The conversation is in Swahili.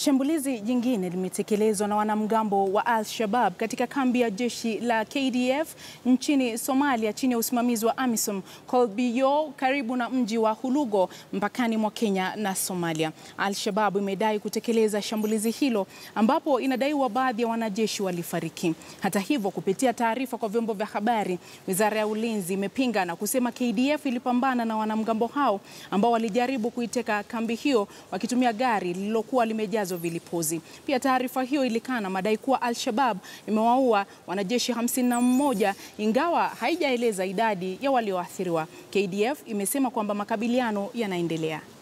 Shambulizi jingine limetekelezwa na wanamgambo wa Al-Shabab katika kambi ya jeshi la KDF nchini Somalia chini ya usimamizi wa AMISOM Kolbiyo karibu na mji wa Hulugo mpakani mwa Kenya na Somalia. Al-Shabab imedai kutekeleza shambulizi hilo ambapo inadaiwa baadhi ya wanajeshi walifariki. Hata hivyo, kupitia taarifa kwa vyombo vya habari, Wizara ya Ulinzi imepinga na kusema KDF ilipambana na wanamgambo hao ambao walijaribu kuiteka kambi hiyo wakitumia gari lililokuwa limejazwa vilipuzi. Pia taarifa hiyo ilikana madai kuwa Al-Shabab imewaua wanajeshi 51 ingawa haijaeleza idadi ya walioathiriwa. KDF imesema kwamba makabiliano yanaendelea.